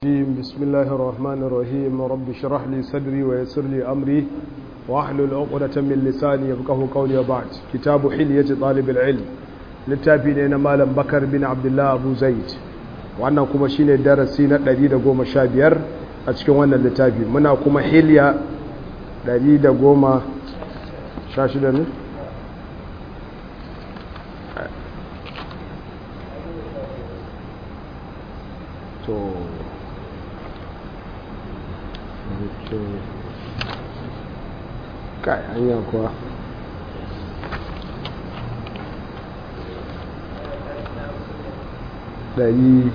الرجيم بسم الله الرحمن الرحيم رب اشرح لي صدري ويسر لي أمري واحلل عقدة من لساني يفقه قولي وبعد كتاب حلية طالب العلم littafi ne na malam bakar bin abdullah abu zaid wannan kuma shine darasi na 115 a cikin wannan littafi muna kuma hilya 116 ne to kai hanya kuwa ɗari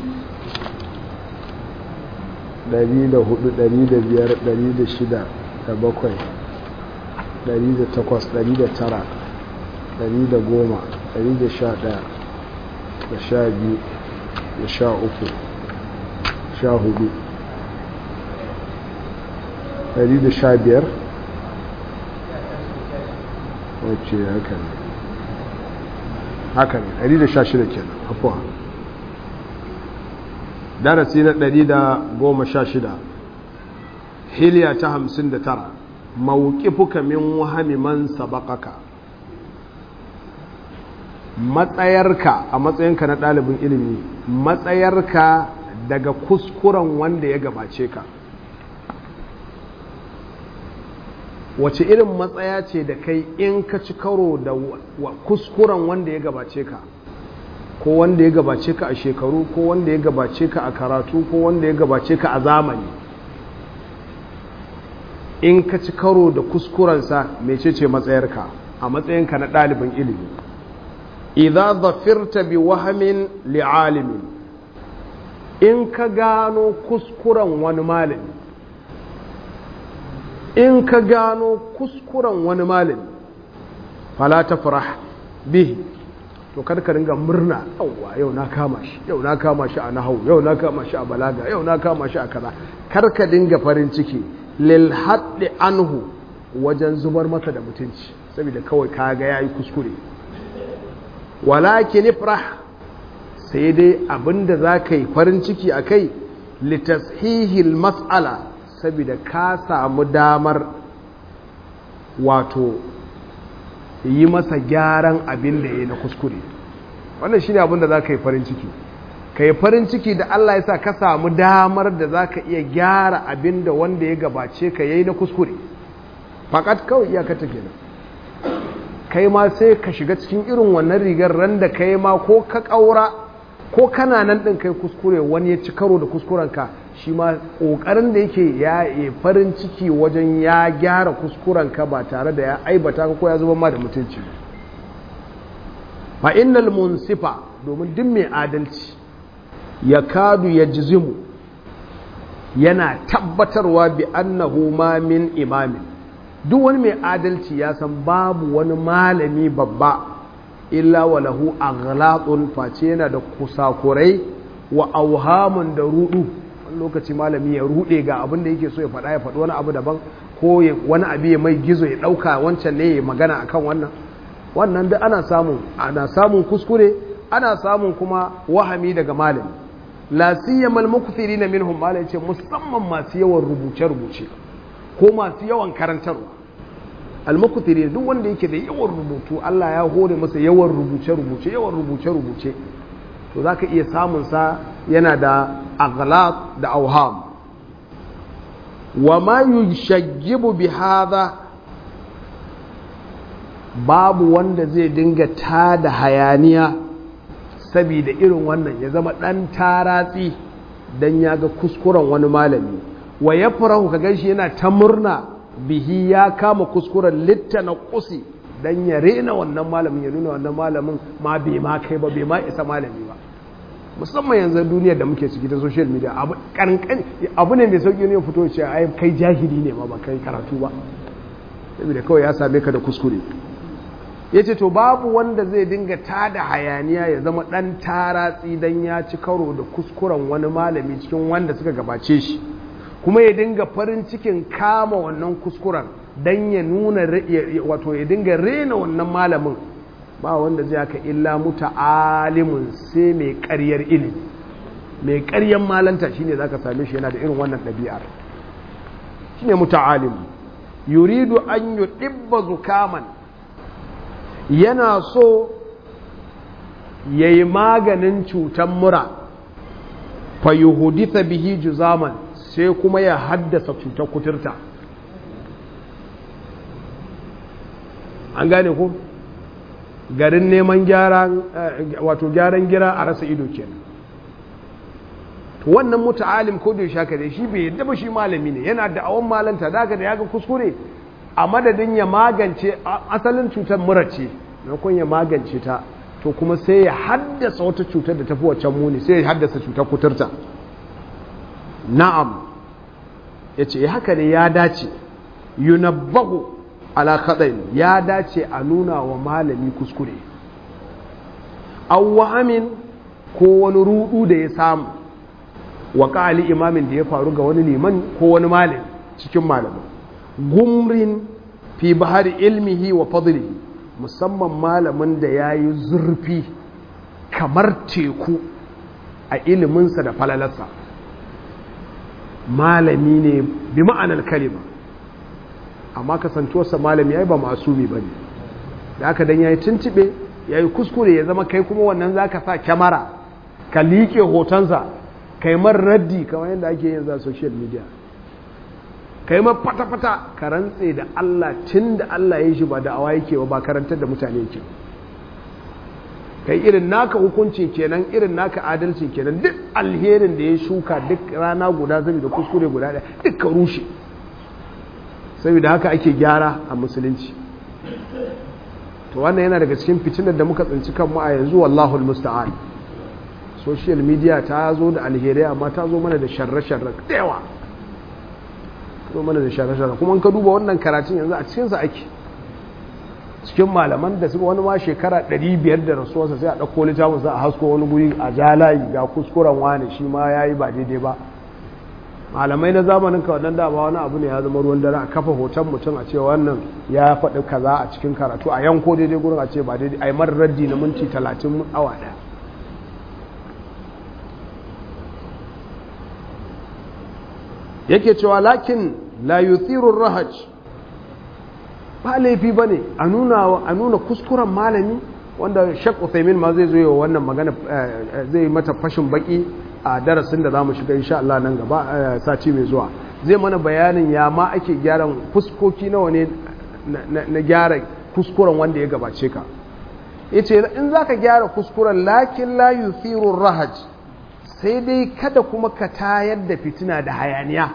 ɗari da hudu ɗari da biyar ɗari da shida da bakwai ɗari da takwas ɗari da tara ɗari da goma ɗari da sha ɗaya da sha biyu da sha uku sha hudu ɗari da sha biyar wacce haka ne haka ne ɗari da sha shida kenan afuwa darasi na ɗari da goma sha shida hiliya ta hamsin da tara mawukifuka min wahami man sabakaka matsayarka a matsayinka na ɗalibin ilimi matsayarka daga kuskuren wanda ya gabace ka wace irin matsaya ce da kai in ka ci karo da kuskuren wanda ya gabace ka ko wanda ya gabace ka a shekaru ko wanda ya gabace ka a karatu ko wanda ya gabace ka a zamani in ka ci karo da kuskurensa mecece matsayarka a matsayinka na ɗalibin ilimi idza zafirta bi wahamin li'alimin in ka gano kuskuren wani malami in ka gano kuskuren wani malami fala tafrah bihi to kada ka ringa murna yauwa yau na kama shi yau na kama shi a nahau yau na kama shi a balaga yau na kama shi a kaza kar ka dinga farin ciki lil haddi anhu wajen zubar masa da mutunci saboda kawai kaga yayi kuskure walakin ifrah sai dai abinda zaka yi farin ciki akai litashihil mas'ala saboda ka samu damar wato yi masa gyaran abin da ya yi na kuskure wannan shi ne abin da za ka yi farin ciki ka yi farin ciki da Allah ya sa ka samu damar da za ka iya gyara abin da wanda ya gabace ka yi na kuskure fakat kawai iyakata kenan kai ma sai ka shiga cikin irin wannan rigar ran da kai ma ko ka ƙaura ko kana nan ɗin kai kuskure wani ya ci karo da kuskurenka shi ma ƙoƙarin da yake ya yi farin ciki wajen ya gyara kuskurenka ba tare da ya aibata ka ko ya zuba ma da mutunci fa innal munsifa domin duk mai adalci ya kadu ya jizimu yana tabbatarwa bi annahu ma min imamin duk wani mai adalci ya san babu wani malami babba illa walahu aghlatun face yana da kusakurai wa auhamun da rudu wani lokaci malami ya rude ga abin da yake so ya faɗa ya faɗi wani abu daban ko wani abu ya mai gizo ya ɗauka wancan ne ya magana akan wannan wannan da ana samun ana samun kuskure ana samun kuma wahami daga malami la siyamal mukthirina minhum malai ce musamman masu yawan rubuce rubuce ko masu yawan karantarwa al mukthiri duk wanda yake da yawan rubutu Allah ya hore masa yawan rubuce rubuce yawan rubuce rubuce to za ka iya samunsa yana da aghlaq da auham wa ma yushaggibu bi hadha babu wanda zai dinga tada hayaniya saboda irin wannan ya zama dan taratsi dan ya ga kuskuren wani malami wa ya farahu ka ganshi yana ta murna bihi ya kama kuskuren littana kusi dan ya rena wannan malamin ya nuna wannan malamin ma bai ma kai ba bai ma isa malami ba musamman yanzu duniyar da muke ciki ta social media abu kankan abu ne mai sauki ne fito ce ai kai jahili ne ma ba kai karatu ba saboda kawai ya same ka da kuskure yace to babu wanda zai dinga tada hayaniya ya zama dan taratsi dan ya ci karo da kuskuren wani malami cikin wanda suka gabace shi kuma ya dinga farin cikin kama wannan kuskuren dan ya nuna wato ya dinga rena wannan malamin ba wanda zai haka illa muta alimun sai mai ƙaryar ilimi mai ƙaryan malanta shine zaka same shi yana da irin wannan ɗabi'ar shine muta'alim yuridu an yudibba zukaman yana so yayi maganin cutan mura fa yuhditha bihi juzaman sai kuma ya haddasa cutar kuturta an gane ko garin neman gyaran wato gyaran gira a rasa ido kenan to wannan muta'alim ko da ya shaka dai shi bai yadda ba shi malami ne yana da awon malanta daga da ya ga kuskure a madadin ya magance asalin cutar mura ce maimakon ya magance ta to kuma sai ya haddasa wata cutar da tafi waccan muni sai ya haddasa cutar kuturta na'am ya ce haka ne ya dace yunabbahu ala khadain ya dace a nuna wa malami kuskure awwamin ko wani rudu da ya samu wa ƙali imamin da ya faru ga wani liman ko wani malin cikin malamin gumrin fi bahari ilmihi wa fadlihi musamman malamin da ya yi zurfi kamar teku a iliminsa da falalarsa malami ne bi ma'anar kalima amma kasantuwarsa malami ya yi ba masumi ba ne da aka dan ya yi tuntube ya yi kuskure ya zama kai kuma wannan za ka sa kyamara ka liƙe hotonsa kaimar raddi kamar yadda ake yin za social media kaimar fata-fata ka rantse da Allah tun da Allah ya shi ba da awa yake ba karantar da mutane yake kai irin naka hukunci kenan irin naka adalci kenan duk alherin da ya shuka duk rana guda zai da kuskure guda ɗaya duk ka rushe saboda haka ake gyara a musulunci to wannan yana daga cikin fitinar da muka tsinci kanmu a yanzu wallahul musta'an social media ta zo da alherai amma ta zo mana da sharre-sharre da yawa zo mana da sharre-sharre kuma ka duba wannan karatun yanzu a cikinsa ake cikin malaman da suka wani ma shekara 500 da rasuwarsa sai a ɗauko littafin sa a hasko wani guri a jalayi ga kuskuren wani shi ma ya yi ba daidai ba malamai na zamanin ka wannan dama wani abu ne ya zama ruwan dare a kafa hoton mutum a ce wannan ya faɗi kaza a cikin karatu a yanko daidai gurin a ce ba daidai a yi marar raddi na minti 30 awa ɗaya yake cewa lakin la yuthirur rahaj ba laifi bane a nuna a nuna kuskuren malami wanda Sheikh Uthaymeen ma zai zo yi wannan magana zai mata fashin baki a darasin da zamu shiga insha Allah nan gaba sati mai zuwa zai mana bayanin ya ma ake gyaran fuskoki nawa ne na gyara kuskuren wanda ya gabace ka yace in zaka gyara kuskuren lakin la yuthirur rahaj sai dai kada kuma ka tayar da fitina da hayaniya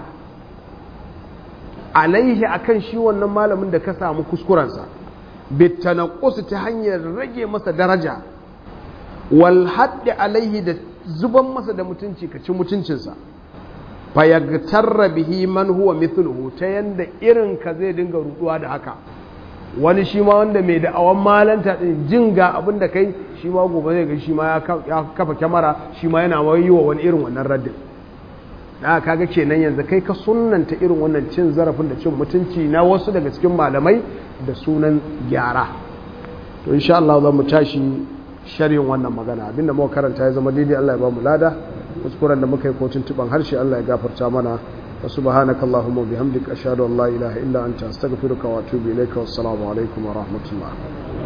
alaihi akan shi wannan malamin da ka samu kuskurensa bitanaqqus ta hanyar rage masa daraja wal haddi alaihi da zuban masa da mutunci ka ci mutuncinsa fa yagtarra bihi man huwa mithluhu ta yanda irin ka zai dinga ruduwa da haka wani shi ma wanda mai da'awan malanta din jin ga abin da kai shi ma gobe zai ga shi ma ya kafa kyamara shi ma yana yi wa wani irin wannan raddin da kaga kenan yanzu kai ka sunnanta irin wannan cin zarafin da cin mutunci na wasu daga cikin malamai da sunan gyara to insha Allah za mu tashi sharhin wannan magana abinda muka karanta ya zama daidai Allah ya ba mu lada kuskuren da muka yi ko tuntuban harshe Allah ya gafarta mana wa subhanaka allahumma bihamdika ashhadu an la ilaha illa anta astaghfiruka wa atubu ilayka wassalamu alaikum wa rahmatullah